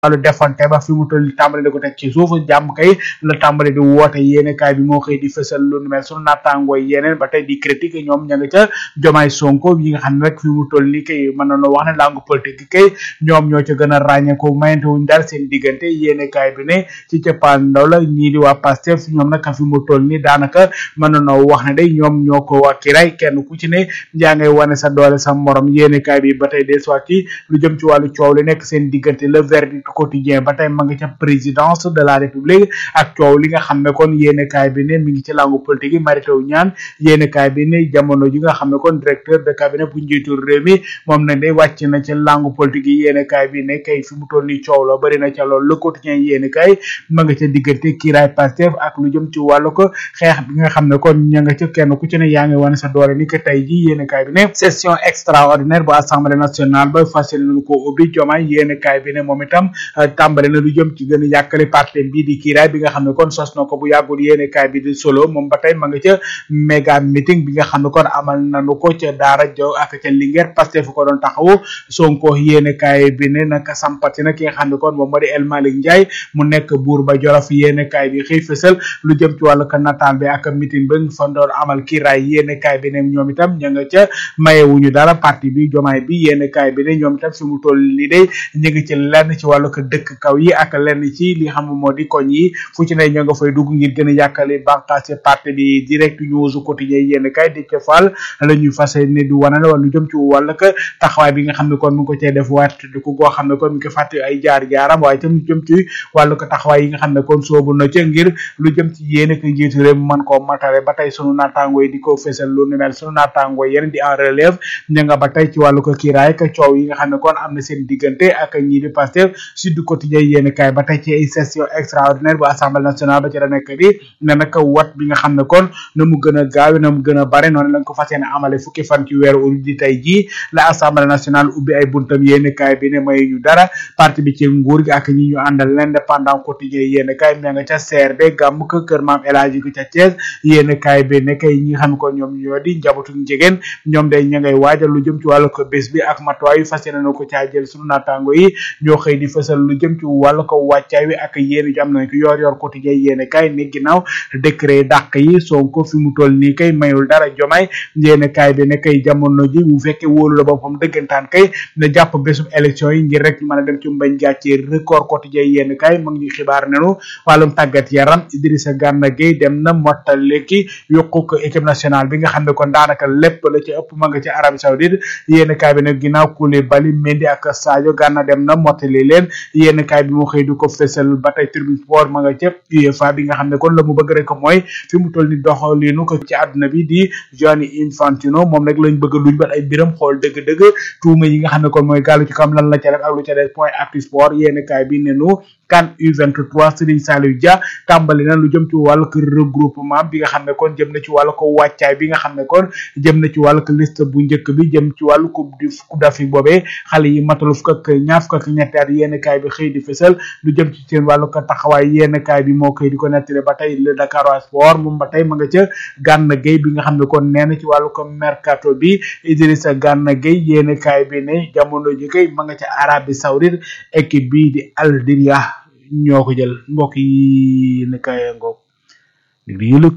wàllu defante ba fi mu toll nii tàmbali di ko teg ci suuf jàmm kay la tàmbali di woote yéene kaay bi moo xëy di fësal lu nu mel sunu naataangoo yeneen ba tey di critique ñoom ña nga ca jomaay sonko yi nga xam ne rek fi mu toll nii kay mën nañoo wax ne langue politique gi kay ñoom ñoo ca gën a ràññeeku mayante wuñ dara seen diggante yéene kaay bi ne ci cappaandaw la ñii di waa Pastef ñoom nag fi mu toll nii daanaka mën nañoo wax ne day ñoom ñoo ko waa kiray kenn ku ci ne yaa ngay wane sa doole sa morom yéene kaay bi ba tey des fois ci lu jëm ci wàllu coow li nekk seen diggante le verdict quotidien ba tey ma nga ca présidence de la république ak coow li nga xam ne kon yéene kaay bi ne mi ngi ci langue politique yi Mary Teuw Niane yéene kaay bi ne jamono ji nga xam ne kon directeur de cabinet bu njiitu réew mi moom na day wàcc na ci langue politique yi yéene kaay bi ne kay fi mu toll nii coow la bëri na ca loolu le quotidien yéene kaay ma nga ca diggante kiiraay Pastef ak lu jëm ci wàllu ko xeex bi nga xam ne kon ña nga ca kenn ku ci ne yaa ngi wane sa doole ni que tey ji yéene kaay bi ne session extraordinaire bu assemblée nationale ba fas yéene nañu ko ubbi jomaay yéene kaay bi ne moom itam tàmbale na lu jëm ci gën a yàkkale parti bii di kiiraay bi nga xam ne kon sos na ko bu yàggul yéene kaay bi di solo moom ba tey ma nga ca méga meeting bi nga xam ne kon amal nañu ko ca daara jo ak ca Linguère Pastef fu ko doon taxawu Sonko yéene kaay bi ne naka sampati na ki nga xam ne kon moom moo di El Malick Ndiaye mu nekk buur ba Jolof yéene kaay bi xëy fësal lu jëm ci wàllu ka nataal bi ak meeting ba fa doon amal kiiraay yéene kaay bi ne ñoom itam ña nga ca mayewuñu dara parti bi jomaay bi yéene kaay bi ne ñoom itam fi mu toll nii day ñu ngi ci lenn ci wàllu ko dëkk kaw yi ak lenn ci li xam moo di koñ yi fu ci ne ñoo nga fay dugg ngir gën a yàkkale bànqaas parti bi direct news quotidien yéen kay di ca faal la ñuy fas ne di wanale wala lu jëm ci wàll ka taxawaay bi nga xam ne kon mu ngi ko cee def waat di ko goo xam ne kon mu ngi ko fàtte ay jaar jaaram waaye tam lu jëm ci wàllu ko taxawaay yi nga xam ne kon soobu na ca ngir lu jëm ci yéen ko njiitu réew mën koo matale ba tey sunu naataangoo yi di ko fésal lu nu mel sunu naataangoo yeneen di en relève ña nga ba tey ci wàllu ko kiiraay ka coow yi nga xam ne kon am na seen diggante ak ñii di Pastef Sud Quotidien yéen kay ba tey ci ay session extraordinaire bu assemblée nationale ba ci la nekk di ne nag wat bi nga xam ne kon na mu gën a gaaw na mu gën a bare noonu lañ ko fas yéene amale fukki fan ci weeru ut di tey jii la assemblée nationale ubbi ay buntam yéen kay bi ne may ñu dara parti bi ci nguur gi ak ñi ñu àndal l'indépendant quotidien yéen kay ña nga ca CRD gàmm ko kër maam El Hadji gi ca Thiès yéen kay bi ne kay ñi nga xam ne kon ñoom ñoo di njabootu njegeen ñoom day ña ngay waajal lu jëm ci wàllu ko bés bi ak matuwaay yu fas yéene na ko caa jël sunu naataango yi ñoo xëy di fësal lu jëm ci wàllu ko wàccaay wi ak yéen ju am nañ ko yor yor quotidien yéen kay ni ginnaaw décret dàq yi Sonko fi mu toll nii kay mayul dara jomaay yéen kay bi ne kay jamono ji bu fekkee wóolu la boppam dëggantaan kay na jàpp bésum élection yi ngir rek mën a dem ci mbañ gàcce record quotidien yéen kay mu ngi xibaar nenu wàllum tàggat yaram Idrissa Gana Gueye dem na mottale ki yokku ko équipe nationale bi nga xam ne kon daanaka lépp la ci ëpp ma nga ci Arabie Saoudite yéen kay bi ne ginnaaw Koulibaly Mendy ak Sadio Gana dem na mottali leen yéen kay bi mu xëy du ko fësal ba tey Tribune Sport ma nga ca UEFA bi nga xam ne kon la mu bëgg rek mooy fi mu toll ni doxalinu ko ci àdduna bi di Gianni Infantino moom nag lañ bëgg luñ bat ay biram xool dëgg-dëgg tuuma yi nga xam ne kon mooy gàllu ci kam lan la ca def ak lu ca def point actu sport yéen kay bi ne nu CAN U23 Serigne Saliou Dia tàmbali na lu jëm ci wàllu ko regroupement bi nga xam ne kon jëm na ci wàllu ko wàccaay bi nga xam ne kon jëm na ci wàllu ko liste bu njëkk bi jëm ci wàllu coupe du coupe d'Afrique boobee xale yi matalu fukk ak ñaar fukk ak ñetti at yéen kaay bi xëy di fësal lu jëm ci seen wàllu ko taxawaay yéen kaay bi moo koy di ko nettali ba tey le Dakar Sport moom ba tey ma nga ca Gana Gueye bi nga xam ne kon nee na ci wàllu ko mercato bi Idrissa Gana Gueye yéen kaay bi ne jamono ji kay ma nga ca Arabie Saoudite équipe bii di Al Diria ñoo ko jël mbokk yi ne kaay ngoog dig di yëlëg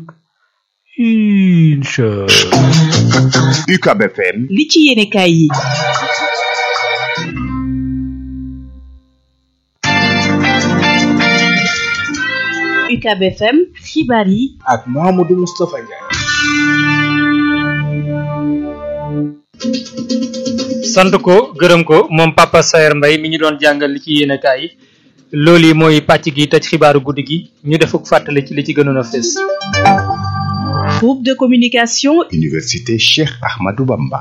incha UCAB FM li ci yéene kaay yi UCAB FM xibaar yi ak Mahamadou Moustapha Ndiaye sant ko gërëm ko moom Papa Saer Mbaye mi ñu doon jàngal li ci yéene kaay yi loolu yi mooy pàcc gi tëj xibaaru guddi gi ñu defuk fàttali ci li ci gënoon a fees groupe de communication Université Cheikh Ahmadou Bamba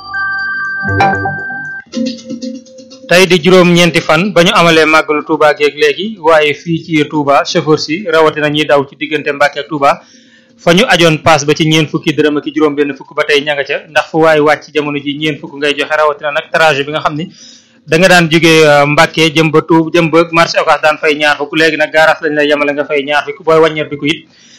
tey di juróom ñeenti fan ba ñu amalee màggalu Touba geeg léegi waaye fii ci Touba chauffeur si rawatina ñiy daw ci diggante Mbàkke ak Touba fa ñu ajoon paas ba ci ñeen fukki dërëm ak juróom benn fukk ba tey ña nga ca ndax fu waaye wàcc jamono ji ñeen fukk ngay joxe rawatina nag trajet bi nga xam ni da nga daan jógee Mbàkke jëm ba Touba jëm ba marché Ocass daan fay ñaar fukk léegi nag gaaraas lañ lay yemale nga fay ñaar fukk booy wàññeer bi ko it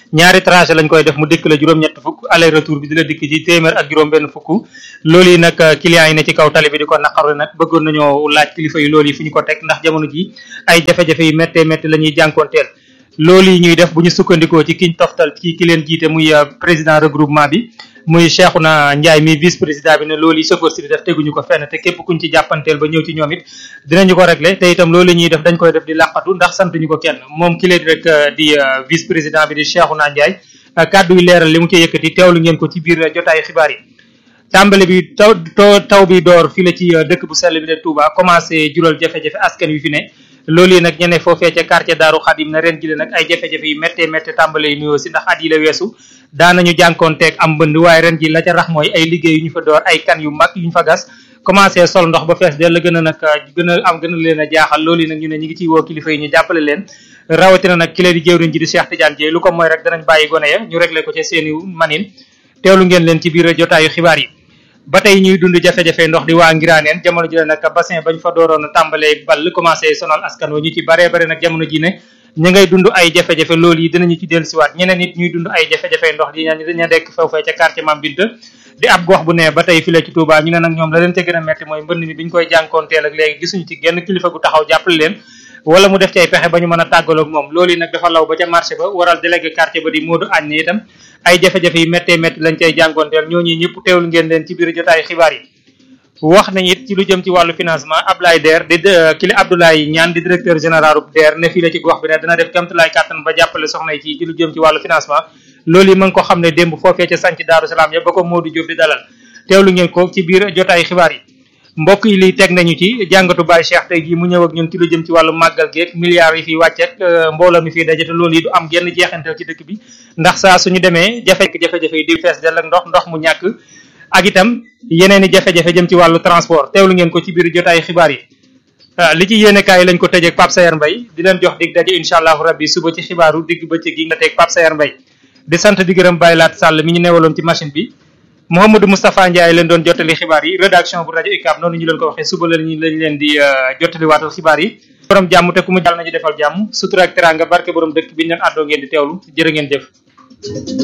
ñaari trajet lañ koy def mu dikk la juróom-ñett fukk aller retour bi di la dikk ci téeméer ak juróom benn fukk loolu yi nag clients yi ne ci kaw tali bi di ko naqaru nag bëggoon nañoo laaj kilifa yi loolu yi fu ñu ko teg ndax jamono ji ay jafe-jafe yu méttee métti la ñuy jànkoonteel loolu yi ñuy def bu ñu sukkandikoo ci kiñ toftal ci ki leen jiite muy président regroupement bi muy Cheikhouna Ndiaye mi vice président bi ne loolu yi chauffeur si di def teguñu ko fenn te képp kuñ ci jàppanteel ba ñëw ci ñoom it dinañu ko régler te itam loolu ñuy def dañ koy def di làqatu ndax santuñu ko kenn moom ki leen rek di vice président bi di Cheikhouna Ndiaye kàddu yi leeral li mu ci yëkkati teewlu ngeen ko ci biir jotaayu xibaar yi tàmbali bi taw taw bi door fii la ci dëkk bu sell bi de Touba commencé jural jafe-jafe askan wi fi ne loolu yi nag ñene foofee ca quartier Daaru Xadim na ren ji nag ay jafe-jafe yu méttee méttee tàmbale yi nuyoo si ndax at yi la weesu daanañu jànkoonteeg am mbënd waaye ren ji la ca rax mooy ay liggéey yu ñu fa door ay kan yu mag yu ñu fa gas commencé sol ndox ba fees del la gën a nag gën a am gën a leen a jaaxal loolu yi nag ñu ne ñu ngi ciy woo kilifa yi ñu jàppale leen rawatina nag ki leen di jëwriñ ji di Cheikh Tidiane Dieye lu ko mooy rek danañ bàyyi gone ya ñu réglé ko ca seeni manin teewlu ngeen leen ci biir jotaayu xibaar yi ba tey ñuy dund jafe-jafe ndox di waa ngiraaneen jamono ji nag bassin bañ fa dooroon a tàmbalee ball commencé sonal askan wa ñu ci baree bare nag jamono ji ne ñu ngay dund ay jafe-jafe loolu yi dinañu ci dellusiwaat ñeneen nit ñuy dund ay jafe-jafe ndox di ñaan daña dekk foofee ca quartier Mame Binta di ab gox bu ne ba tey fi la ci Touba ñu ne nag ñoom la leen ca gën a metti mooy mbënd mi biñ koy jànkoonteel ak léegi gisuñu ci genn kilifa gu taxaw jàppale leen wala mu def ci ay pexe ba ñu mën a tàggaloog moom loolu yi nag dafa law ba ca marché ba waral délégué quartier ba di Modou Agne ne itam ay jafe-jafe yi méttee métti lañ cay jànkoonteel ñooñu ñëpp teewlu ngeen leen ci biir jotaay xibaar yi wax nañ it ci lu jëm ci wàllu financement Ablaye Der di kili Abdoulaye Ñaan di directeur général Der ne fii la ci gox bi ne dana def kéemtulaay kàttan ba jàppale soxna yi ci ci lu jëm ci wàllu financement loolu yi ma ngi ko xam ne démb foofee ca sanc Daaru Salaam ya ba ko Modou Diop di dalal teewlu ngeen ko ci biir jotaay xibaar yi mbokk yi liy teg nañu ci jàngatu Baye Cheikh tey jii mu ñëw ak ñun ci lu jëm ci wàllu màggal geeg milliards yi fiy wàcceeg mbooloo mi fiy dajate loolu yi du am genn jeexantal ci dëkk bi ndax saa suñu demee jafe-jafe yi di fees del ak ndox ndox mu ñàkk ak itam yeneen i jafe-jafe jëm ci wàllu transport teewlu ngeen ko ci biir jotaay xibaar yi li ci yéene kaay lañ ko tëjee ak Pape Sayer Mbaye di leen jox dig daje incha allahu rabbi suba ci xibaaru digg bëccëg gi nga teeg Pape Sayer Mbaye di sant di gërëm Baye Laat Sall mi ñu newaloon ci machine bi Mouhamadou Moustapha Ndiaye leen doon jottali xibaar yi rédaction bu rajo UCAB noonu ñu leen ko waxee suba la ñu lañ leen di jottali waatal xibaar yi borom jàmm te ku mu jàll nañu defal jàmm sutura ak teranga barke borom dëkk bi ñu leen àddoo ngeen di teewlu jërë ngeen jëf